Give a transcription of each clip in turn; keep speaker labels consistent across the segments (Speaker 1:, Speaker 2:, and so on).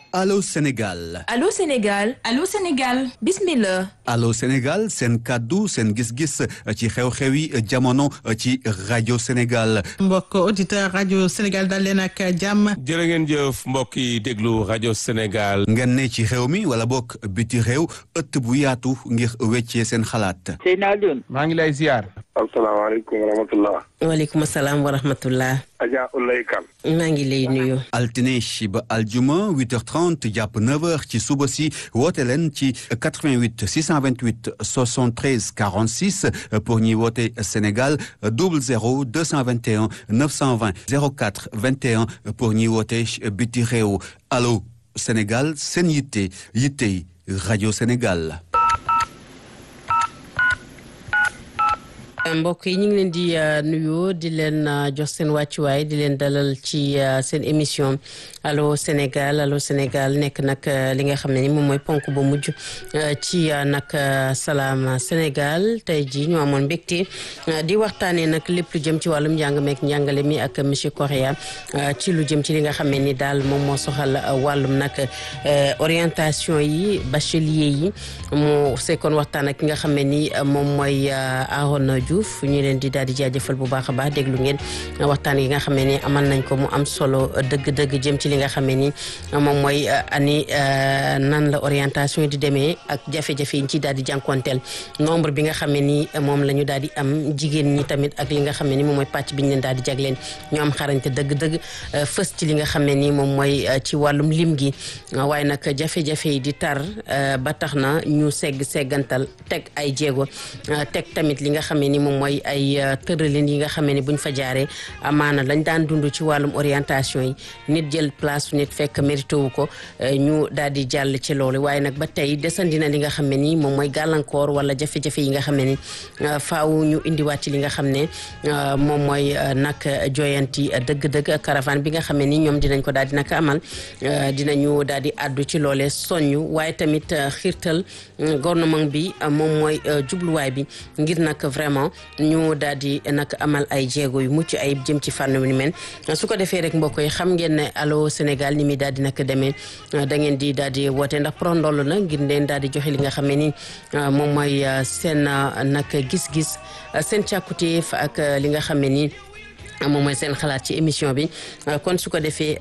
Speaker 1: Allô Sénégal
Speaker 2: Allô Sénégal
Speaker 3: Allô Sénégal
Speaker 2: bismillah
Speaker 1: Allô Sénégal seen kàddu seen gis-gis ci xew-xew yi jamono ci rajo Sénégal
Speaker 4: mbokk auditeur rajo Sénégal dal leen ak jàmm
Speaker 5: jërë ngeen jëf mbokk yi déglu rajo Sénégal
Speaker 1: ngeen ne ci xew mi wala bokk biti réew ëtt bu yaatu ngir weccee seen xalaat
Speaker 6: Seydina Alioune
Speaker 5: maa ngi lay ziar
Speaker 7: asalaamaaleykum wa rahmatullah
Speaker 8: waaleykum salaam wa rahmatullah
Speaker 7: Adja Ulay Kan
Speaker 8: maa ngi lay nuyu
Speaker 1: altine ba aljuma 8h30 jàpp 9h ci suba si woote leen ci 88 628 73 46 pour ñuy woote Sénégal 00 221 920 04 21 pour ñuy woote biti réew allo Sénégal seen yitte yitte rajo Sénégal.
Speaker 8: mbokk yi ñu ngi leen di nuyu di leen jox seen wàccuwaay di leen dalal ci seen émission allo Sénégal allo Sénégal nekk nag li nga xam ne ni moom mooy ponk bu mujj ci nag salaam Sénégal tey jii ñu amoon mbégte di waxtaanee nag lépp lu jëm ci wàllum njàng meek njàngale mi ak monsieur Correa ci lu jëm ci li nga xam ne ni daal moom moo soxal wàllum nag orientation yi bachelier yi mu sekkoon waxtaan ak ki nga xam ne ni moom mooy Arona Diouf ñu leen di daal di jaajëfal bu baax a baax déglu ngeen waxtaan yi nga xam ne ni amal nañ ko mu am solo dëgg-dëgg jëm ci li nga xam ne ni moom mooy ani nan la orientation di demee ak jafe-jafe yi ñu ciy daal di jànkonteel nombre bi nga xam ne ni moom la ñu daal di am jigéen ñi tamit ak li nga xam ne ni moom mooy pàcc bi ñu leen daal di jagleen ñu am xarañte dëgg-dëgg fës ci li nga xam ne ni moom mooy ci wàllum lim gi waaye nag jafe-jafe yi di tar ba tax na ñu segg seggantal teg ay jéego teg tamit li nga xam ne ni moom mooy ay tëralin yi nga xam ne ni buñ fa jaaree amaana lañ daan dund ci wàllum orientation yi nit jël place nit fekk mérité wu ko ñu daal di jàll ci loolu waaye nag ba tey desandi na li nga xam ne ni moom mooy gàllankoor wala jafe-jafe yi nga xam ne ni faaw ñu indiwaat ci li nga xam ne moom mooy nag joyanti dëgg-dëgg caravane bi nga xam ne ni ñoom dinañ ko daal di nag amal dinañu daal di àddu ci loole soññu waaye tamit xiirtal gouvernement bi moom mooy jubluwaay bi ngir nag vraiment ñu daal di nag amal ay jéego yu mucc ayib jëm ci fànn ni mel su ko defee rek mbokk yi xam ngeen ne allo Sénégal ni muy daal di nag demee da ngeen di daal di woote ndax prondol na ngir leen daal di joxe li nga xam ne ni moom mooy seen nag gis-gis seen càkkutéef ak li nga xam ne ni moom mooy seen xalaat ci émission bi kon su ko defee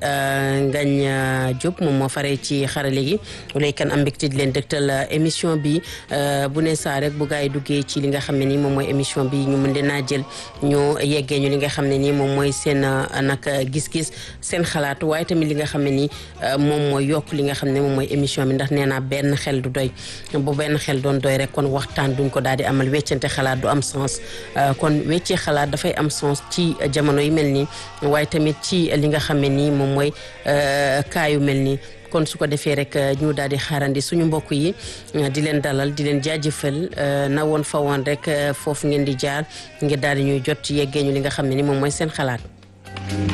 Speaker 8: Ngañ Diop moom moo faree ci xarale gi lay kan am mbégte di leen dëgtal émission bi bu ne saa rek bu gaa yi duggee ci li nga xam ne ni moom mooy émission bi ñu mën dinaa jël ñu yeggee ñu li nga xam ne ni moom mooy seen nag gis-gis seen xalaat waaye tamit li nga xam ne ni moom mooy yokk li nga xam ne moom mooy émission bi ndax nee naa benn xel du doy bu benn xel doon doy rek kon waxtaan duñ ko daal di amal weccante xalaat du am sens kon weccee xalaat dafay am sens ci jamono yi mel nii waaye tamit ci li nga xam ne nii moom mooy kaayu mel nii kon su ko defee rek ñu daal di xaarandi suñu mbokk yi di leen dalal di leen jaajëfal na woon fa woon rek foofu ngeen di jaar ngir daal di ñuy jot yeggee ñu li nga xam ne ni moom mooy seen xalaat.